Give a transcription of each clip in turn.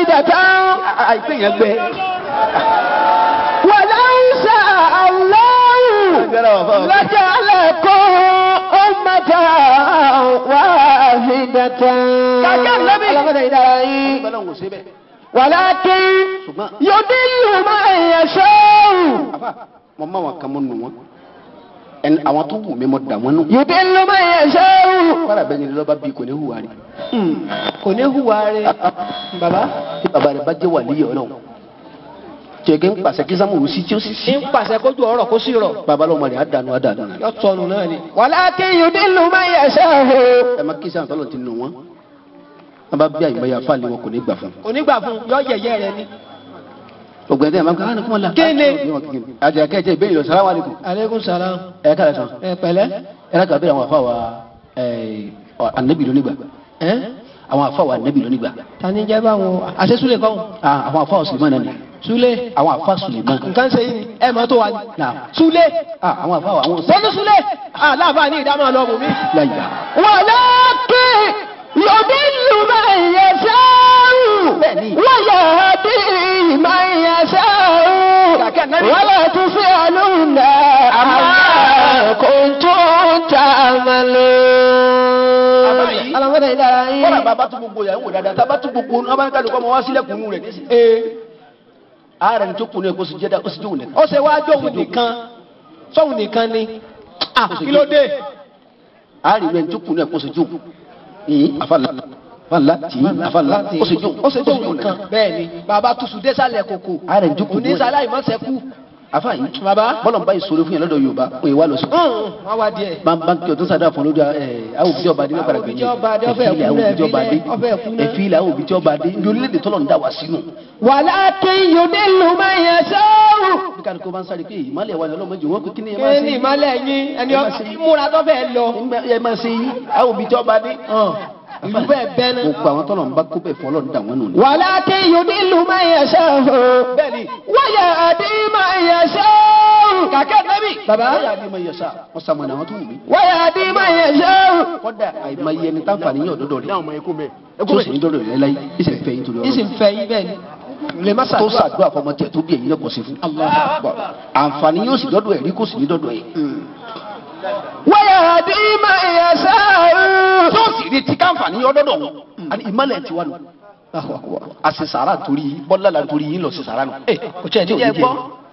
واحدة àìpé yẹn gbẹ. ولو شاء الله لجعلكم أمة واحدة Kàkẹ́ Ànábì. Ọlọ́mọdé ìdára yín. Ọlọ́run kò ṣe bẹ́ẹ̀. ولكن ṣùgbọ́n يضل من يشاء àfà mo máa wọn kan mọ́ nù wọn. ẹni àwọn tó wù mí mo dà wọ́n nù. يضل من يشاء kọ́ra bẹ́ẹ̀ ni lọ́ba bíi kò ní hùwà rí. kò ní hùwà rẹ̀ bàbá tí bàbá rẹ̀ bá jẹ́ wà níyọ̀ náà. jẹ̀gẹ́ ń pàṣẹ kí sámúlù sí tí ó sì sí. ń pàṣẹ kójú ọ̀rọ̀ kó sí rọ̀ bàbá lọ́mọ rẹ̀ á dànù á dànù. yọ tọnu náà ni. ولكن يضل من يشاء ẹ má kí sáà tọ́lọ̀ ti nù wọ́n. wọ́n bá bí àyùmọ̀ yà fáàlì wọn kò ní gbà fún. onígbà fún yọ yẹ̀yẹ́ rẹ̀ ni. ọgbẹ́ tẹ́ ẹ máa ń kọ́ ọ́ ní kúmọ̀ la. Kí ni? àjẹ́ kẹ́jẹ́ ìbéèrè lọ sàlámù alaykum. aleykum salaam. ẹ káàlẹ́ sàn. ẹ pẹ̀lẹ́. ẹ lákàá bẹ́ẹ̀ àwọn afáwa anabi lónìgbà. ẹ àwọn afáwa anabi lónìgbà. tani jẹ́ báwọn àṣesúlẹ̀ kọ́ Ah, àwọn afáwa suleman náà ni. súlẹ̀ àwọn afáwa suleman. nǹkan ṣe yìí ni ẹ mọ̀ tó wà ní. Naam. súlẹ̀ Ah, àwọn afáwa àwọn bọ́lú súlẹ̀ aláàbá ní ìdámọ̀ lọ́mù mi. láyà. ولكن يضل من يشاء Bẹ́ẹ̀ni. ويهدي من يشاء Kàkẹ́ Ànábì. ولا تسألون عما كنتم Bàbá تعملون yìí. alamọ́dé ìdára yín. kọ́lá bàbá tún gbogbo yà ń wò dáadáa tábà tún gbogbo ọ̀nà abáyé kálukọ́ ọmọ wá sílẹ̀kùn nù rẹ̀ nísìnyí. ee ààrẹ ní tó kùnú ẹ̀ kó sì jẹ́dá ó sì jóun nìkan. ó ṣe wá jóun nìkan sóun nìkan ni ah kí ló dé. ààrẹ ní tó kùnú ẹ̀ kó sì jóun. ìyín àfàlà àfàlà tì í àfàlà ó sì jóun ó ṣe jóun nìkan bẹ́ẹ̀ ni bàbá tuṣu désàlẹ̀ kòkò ààrẹ ní tó kùnú ẹ̀. onísàlẹ̀ àìmọ́sẹ̀kú. àfà yìí bàbá. bọ́lọ̀ ń bá ìṣòro fún yẹn lọ́dọ̀ Yorùbá òye wa lọ sí. wọ́n wá díẹ̀. báńkì ọ̀tún sàdá fún lórí ẹ̀ àwọn òbí tí ọba adé nípa Àwọn òbí tí ọba adé, ọbẹ̀ ẹ̀fílẹ̀ kú àwọn náà, òbí tí ọba adé ọbẹ̀ kú náà. ẹ̀fílẹ̀ àwọn òbí tí ọba adé ní orílẹ̀-èdè tọ́lọ̀ ń dà wá sínú. ولكن يضل من يشاء bí káàdì kó bá ń sáré pé ìmọ̀lẹ̀ wa ni ọlọ́mọdé wọn kò kí ni ẹ máa kí ṣe ni ìmọ̀lẹ̀ yín ẹni ọkọ̀ múra tó fẹ́ lọ. ẹ máa ṣe yí àwọn òbí tí ọba adé. ìlú bẹ́ẹ̀ bẹ́ẹ̀ náà. gbogbo àwọn tọ́lọ̀ ń bá kó bẹ̀ fún ọlọ́run dà wọ́n nù ni. ولكن يضل من يشاء bẹ́ẹ̀ni ويهدي من يشاء kàkẹ́ nẹ́bí. Bàbá. wọ́n yà á di ma yẹ̀sà wọ́n sàmọ̀nà àwọn tó wù mí. ويهدي من يشاء kọ́dà àìmọye ẹni táǹfààní yóò dọ́dọ̀ rẹ̀. tó sì ní dọ́dọ̀ rẹ̀ láyé ìsìn fẹ́ yín torí ìsìn ọlọ́run. fẹ́ yín bẹ́ẹ̀ ni lè má tó ṣàdúrà. ṣàdúrà fọmọ tiẹ̀ tó bí ẹ̀yin lọ́kọ̀ sí fún. àǹfààní yóò sì dọ́dọ̀ ẹ̀ rí kò sì ní dọ́dọ̀ ẹ̀. ويهدي من يشاء tó sì rí tí káǹfààní yóò dọ́dọ̀ wọn. àní ìmọ̀lẹ̀ ti wà nù. a sì sàrà torí bọ́lá la torí yín lọ sí sàrà nù. ẹ kò tiẹ̀ ní jẹ́ gbọ́.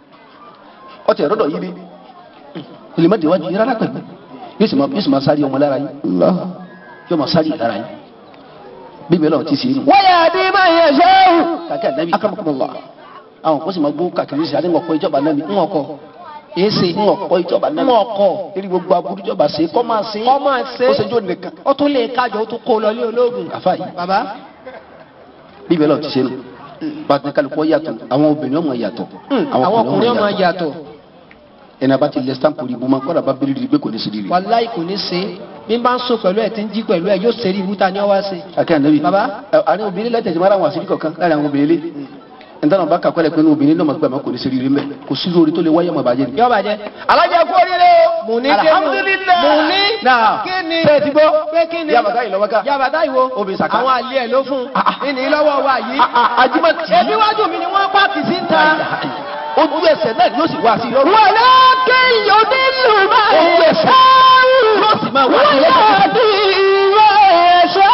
ọtí ẹ̀rọ dọ̀ yí bí ilé má déwájú yín rárá pẹ̀lú yóò sì máa yóò sì máa sáré ọmọ lára yín yóò máa sáré lára yín bí mi lọ́wọ́ ti sì inú. ويهدي من يشاء kàkẹ́ ànábì akramakumullah àwọn kò sì máa gbó kàkiri sí àdéhùn ọkọ̀ ìjọba náà ni ń ọkọ̀ èsì ń ọkọ̀ ìjọba náà ń ọkọ̀ eré gbogbo aburú ìjọba ṣe kọ́ máa ṣe kọ́ máa ṣe ó ṣe jó nìkan ó tún lè kájọ ó tún kó lọ lé ológun. àfa yìí bàbá bí mi lọ́wọ́ ti ṣe nù pàtàkì kálukọ́ yàtọ̀ àwọn obìnrin ọmọ yàtọ̀ àwọn ọkùnrin ọmọ yàtọ̀ ẹni abá ti lẹ stamp rí ibùmọ kọ́dà bá bírí gbé kò ní sí rí rí. wàláì kò ní ṣe bí n bá ń sùn pẹ̀lú ẹ̀ tí ń jí pẹ̀lú ẹ̀ yóò ṣe rí ibùta ni ó wá ṣe. akẹ́ ànábì Baba. ẹ, àárín obìnrin lẹ́tẹ̀ẹ́ jẹ́ mara àwọn àṣírí kọ̀ọ̀kan láàrin àwọn obìnrin lé ntọ́nà bá kàkọ́ lẹ̀ pé ní obìnrin náà máa gbà máa kò ní sí rírí mẹ́ kò sí lórí tó lè wáyé ọmọ bàjẹ́ ni. yọ bàjẹ́. alájà kú oríire o. Mò ní alhamdulilayi. mò ní náà kí ni ṣe ti gbọ́. pé kí ni yabata yìí lọ́wọ́ ká. yabata ìwo Obì sàká. àwọn àlè ẹ̀ ló fún Ah, ah. ìní lọ́wọ́ wa yìí. ajimati. ebi wájú mi ni wọ́n pààkì sí ta. ojú ẹsẹ̀ náà yóò sì wá sí lọ́rùn. wàlá kéèyàn nílùú máa Ojú ẹsẹ̀. yóò sì máa wá sí wàlá lọ́rùn. bí ìwé ẹ̀ṣọ́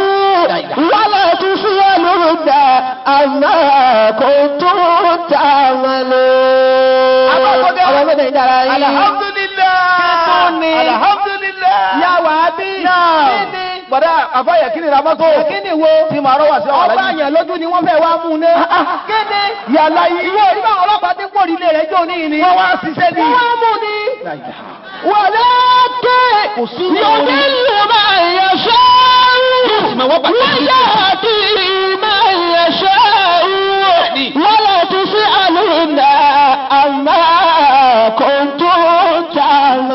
wàlá tún sí ẹlòmídà àmà kò tó tà wọn lé. Abákọ́dé. àwọn ọmọdé ń dára yín. alhamdulilayi. ni? alhamdulilayi. yà wá bí. náà kí ni? gbọ́dọ̀ àfọyẹ kí ni ramọ́tò. kí ni wo. tí màá rọ wá sí àwọn ọba alájí. àyàn lójú ni wọ́n fẹ́ wá mú un ní. kéde. yàrá yìí. ìwé orí báwọn ọlọ́pàá ti ń pòrí ilé rẹ̀ jó ní ìní. wọ́n wá ṣiṣẹ́ ni. wọ́n wá mú un ní. wàlẹ́ ké. Kò sí yòókè ló máa yẹ ṣọ́. máa wá bàtà sí. wáyà àti máa yẹ ṣọ́. wọ́lá ti sí àlùmọ́ àmà kò tó tà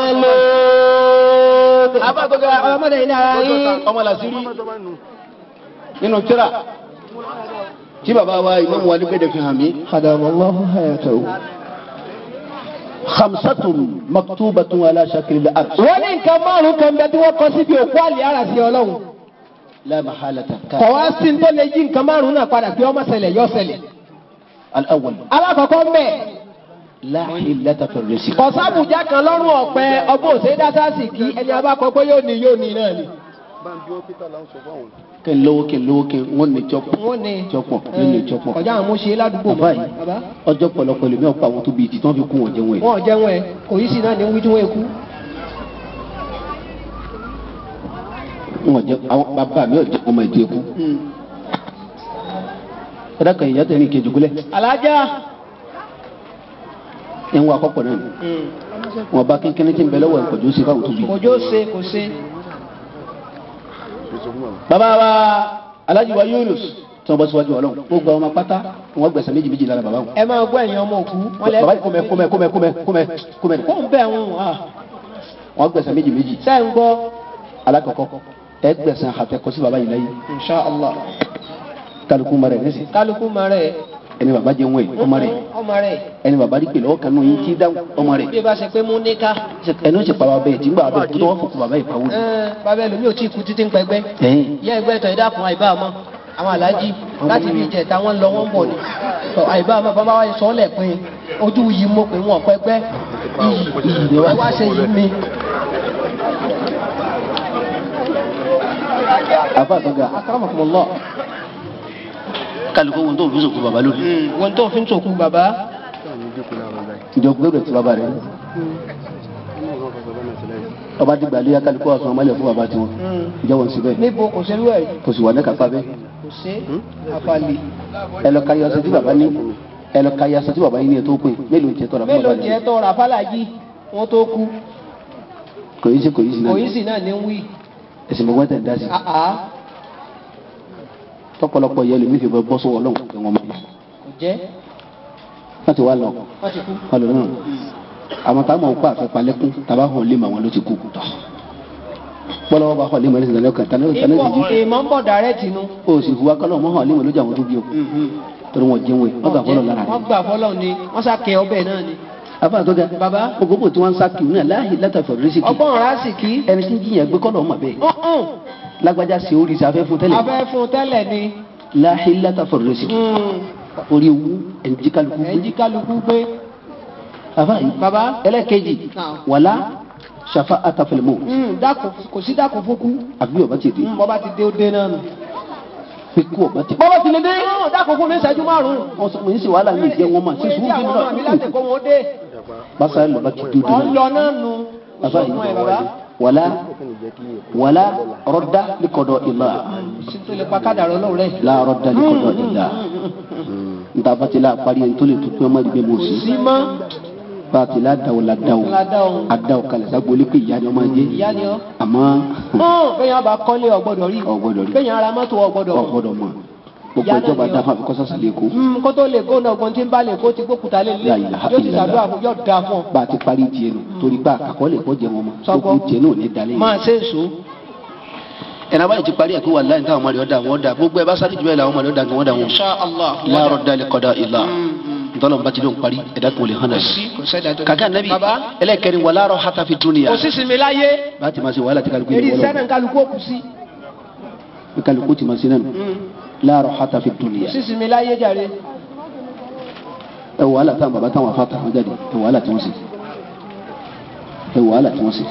mọ́lẹ́. Abákọ́dé. ọmọdé yìí náà yín. ọmọ làṣírí nínú tíra tí bàbá wa ìmáàmù wa nígbèdè fi hàn mí. خدم الله حياته khamsatun maktubatun ala shakil al-ard. wọ́n ní nǹkan márùn-ún kan bẹ tí wọ́n kọ síbi òkú àlè ara sí ọlọ́run la mahalata ka kọ̀ wá sí ní tó lè yí nǹkan márùn-ún náà padà pé ọmọ ṣẹlẹ̀ yọ ṣẹlẹ̀. al-awwal alákọ̀ọ́kọ́ mbẹ́ la hilata fi rizq kọ̀sábùjá kan lọ́rùn ọ̀pẹ ọgbọ́n òsè dátásì kí ẹni abákọ̀ pé yóò ní yóò ní náà ni. kí n lówó kí n lówó kí n wọ́n ní jọ́pọ̀ wọ́n ní jọ́pọ̀ ní ní jọ́pọ̀ kọjá àwọn mọ́ṣẹ́ ládùúgbò bàbá mọ́. yìí bàbá ọjọ́ pọ̀lọpọ̀ lèmi ọ̀pọ̀ àwọn tó bíi ti tí wọ́n fi kún wọn jẹun ẹ̀ wọn ò jẹun ẹ kò yí sí náà ní wí tí wọ́n kú. wọn jẹ àwọn bàbá mi ò jẹ ọmọ ìdí ẹkú ẹ̀dá kan ìyá tẹ̀lé ìkejì gúlẹ̀ alájà ẹ̀ ń wọ akọ́pọ̀ náà ni wọn bá kínkínní tí ń bẹ lọ́wọ́ ìpọ̀jù sí fáwọn tó bí. kòjó ṣe kò ṣe. bàbá wa Alhaji wa Yunus tí wọn bọ síwájú Ọlọ́run ó gba ọmọ pátá wọn gbẹ̀sẹ̀ méjì méjì lára bàbá wọn. ẹ máa gbọ́ ẹ̀yin ọmọ òkú wọ́n lẹ́ bàbá yìí kúmẹ kúmẹ kúmẹ kúmẹ kúmẹ kúmẹ kó ń bẹ̀ ń wà wọn gbẹ̀sẹ̀ méjì méjì sẹ́ ń gbọ́ alákọ̀ọ́kọ́ ẹ gbẹ̀sẹ̀ àtẹkọ sí bàbá yìí lẹ́yìn insha allah kálukú mọ rẹ nísì kálukú ma rẹ̀ ẹni bàbá jẹ wọn yìí ọmọ rẹ ọmọ rẹ̀ ẹni bàbá rí pèlè ọkàn náà yìí tí dáhùn ọmọ rẹ bí ẹ bá ṣe pé mú níká ẹni ó sì pa bàbá yìí tí ń gbà bàbá yìí tó wọn fòkù bàbá yìí pawó ni. bàbá ẹlòmíì ò tí ì kú títí ń pẹgbẹ́ ẹ̀yìn ìyá ẹgbẹ́ ìtọ̀ ìdákun àìbá àmọ́ àwọn aláàjì láti fi ìjẹta wọn lọ wọn bọ̀ ni tọ àìbá àmọ́ bàbá wa sọ ọ́lẹ̀ pé ojú yìí mo pè wọ́n pẹgbẹ́ iyì ẹ wá ṣe yìí mi. àfa àtọ́gà akramakumullah kálukú wọn tó fi sòkù bàbá lónìí. wọn tó fi ń sòkú bàbá ìjọ gbẹdọ̀ tí bàbá rẹ ọba dìgbà lé kálukú ọ̀sán ọmọlẹ̀ fún bàbá tiwọn ìjọ wọn síbẹ̀ níbo kò ṣerú ẹ̀ kò sì wà ní kápá bẹ́ẹ̀. kò ṣe àfàlì ẹ lọ kárí ọsẹ tí bàbá ní ẹ lọ kárí ọsẹ tí bàbá yín ní ẹ tó pè mélòó ń tẹ tọrọ fún mélòó bàbá jẹ́ rẹ. tọrọ àfàlàjì wọn tó kú kò yí sí kò yí sí náà kò yí sì náà ní wí ẹsìn mọ̀gbọ́n tẹ̀ ń dá sí. àá tọpọlọpọ yẹ lómi fi bọ bọ́ sọ́wọ́ ọlọ́run pé wọ́n mọ̀ kò jẹ́ wọ́n ti wá lọ wọ́n ti kú. wọ́n lọ náà àwọn táwọn ọkọ àfẹ́palẹ́kún tàbá hàn lé màwọn ló ti kú bọ́lọ́wọ́ bá hàn lé màwọn ló ti lọ́kàn tani tani ti jí ìmọ̀ ìmọ̀ ń bọ̀ dàrẹ́tì nu. o sì hu akọ́lọ́ mọ́ hàn lé màwọn lójú àwọn tó bí o torí wọn jẹun ẹ wọ́n gbà fọlọ́ lára wọ́n rẹ̀ gbà fọlọ́ ni wọ́n sàkẹ́ ọbẹ̀ náà ni. afa tó ga Bàbá. ògógó tí wọ́n ń sá kìú náà láàyè látàfẹ́ rísíkì ọgbọ́n rásì kí. ẹni tí ń jiyàn gbé kọ́lọ́ ọmọ bẹ́ẹ̀ ọ̀hún lágbájá sí orí sáfẹ́ fún tẹ́lẹ̀ abẹ́ fún tẹ́lẹ̀ ni. láàyè látàfẹ́ rísíkì orí ewu ẹni jí kálukú gbé ẹ̀jí kálukú gbé. afa yìí Bàbá. ẹlẹ́kẹ̀jì Náà. wàlá ṣàfà àtàfẹ́lẹ́mọ́ Mm, dákun kò sí dákun fún kú. àbí ọba ti dé Mm, bọ́ba ti dé ó dé náà nù. pé kú ọba ti bọ́ba ti lè dé. Mm, dákun fún mi ìṣẹ́jú márùn-ún. wọ́n sọ pé ń ṣe wàhálà ní ìjẹ́ wọn mà sí Èyí sùúrù tí bí àwọn ọmọ mi láti wọn kó wọn dé. basa lọba ti dúdú ọ̀ ń náà lọ náà nù. afa Sọ fún ẹ bàbá. yìí wàlá wàlá rọdá likọdọ ìlà sí tó lè pa kádàrá ọlọ́run rẹ̀. la rọdá likọdọ ìlà ntàfàtì la parí ẹni tó lè tó pé ọmọ ìgbẹ́ mọ̀ sí sí mọ́. bàtì la dàwọ̀ la dàwọ̀ ládà ọ̀hún. àdàwọ̀ kalẹ̀ sagbólé pé ìyá ni ọmọ jẹ́ ìyá ni ọ́. àmọ́ bẹ́ẹ̀ bá kọ́lé ọ̀gbọ́dọ̀ rí. ọ̀gbọ́dọ̀ rí bẹ́ẹ̀ ara mọ́tò ọ̀gbọ́dọ̀. ọ̀gbọ́dọ̀ mọ̀ gbogbo Ìyá náà ìjọba ni dáfà fi kọ́sọ́ sílẹ̀ kó Mm, kó tó lè kó náà gbọ́n tí ń bá lè kó ti gbókùtà lé lé La ilaha yóò ti illallah. ṣàdúrà fún yóò dáa fún ọ. bá a ti parí tiẹ̀ nù torí pé àkọọ́lẹ̀ kọ́ jẹ wọn mọ́ Sọ́kọ́. gbogbo tiẹ̀ náà ní dalẹ̀ máa ṣe èso. ẹnà báyìí ti parí ẹ̀kú wà láyé táwọn ọmọdé ọ̀dà wọn dà gbogbo ẹ bá sáré jù bẹ́ẹ̀ làwọn ọmọdé ọ̀dà gan wọn dà wọn. insha allah. láàárọ̀ dalẹ̀ kọ́dà ìlà ntọ́lọ̀ nbàtí ló ń parí ẹ̀dá kan ò lè hàn náà. kò sẹ́dá tó. kàkà nàbí baba ẹlẹ́kẹrin wà láàárọ̀ hata fi dúnìyà. kò sí sinmi láyé. bá a ti máa ṣe wàhálà tí kálukú eri yìí wọlé sẹ́nà kálukú òkú sí. bí kálukú ti máa ṣe náà nù. láàárọ̀ hata fi dúnìyà. kò sí sinmi láyé jàre. ẹ wàhálà táwọn bàbá táwọn afá táwọn jáde ẹ wàhálà tí wọ́n ṣe. ẹ wàhálà tí wọ́n ṣe.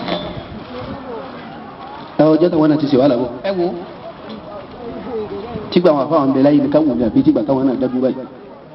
ẹ ọjọ́ táwọn náà ti ṣe wàhálà bọ̀. ẹ wo tígbà àwọn afáwọn bẹ láyé ní káwọn ní àbí tígbà táwọn náà dábú báyìí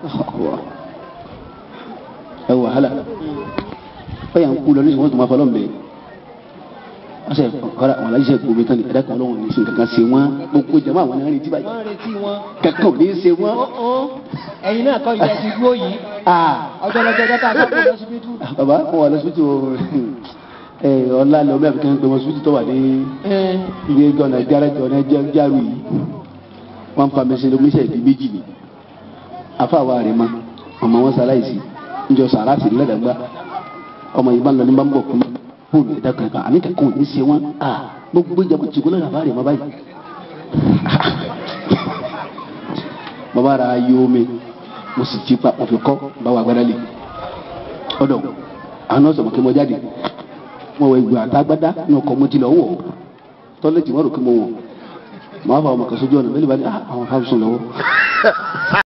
ẹ wò wàhálà ó yà ń kú lọ ní ìṣòwò tó máa fọlọ́ mbẹ ọsẹ ọ̀rọ̀ àwọn aláìsẹ̀ gbòmí tán ní ẹ̀dá kan ọlọ́run ní sin kankan ṣe wọ́n gbogbo jama àwọn náà retí báyìí wọ́n retí wọn. kankan ò ní ṣe wọ́n. Ọ̀hún. ẹ̀yin náà kọ́ ìyá ti dúró yìí. aa ọjọ́ lọ́jọ́ dọ́tà àgbàdo lọ́sibítù. baba wọn wà lọ́sibítù ẹ ọ̀la lọ́mọ àbíkẹ́ ń pè wọ́n sibítù tó wà ní ilé gọ́nà járẹ́jọ náà járù yìí wọ́n fa mẹsẹ̀ lómísẹ̀ di méjì ni afa wa rẹ̀ ma ọmọ wọn sàlàyé njọ sàrà sí lẹ́dàgbà ọmọ yìí bá lọ ní bá ń bọ̀ kún fóònù ẹ̀dá kankan àní kankan ò ní ṣe wọn a gbogbo ìjàmbá tìkú lọ́dà bá rẹ̀ ma báyìí bàbá rà yí omi mo sì jí pa òfin kọ́ bá wà gbádá lè ọ̀dọ̀ àwọn náà sọ̀rọ̀ kí mo jáde mo wọ ìgbà àtàgbádá ní ọkọ̀ mo ti lọ wọ̀ tọ́lẹ̀tì wọn rò kí mo wọ̀ màá fà ọmọ kan sójú ọ̀nà bẹ́ẹ̀ ni bá ní "Ah, àwọn afáàsùn lọ́wọ́.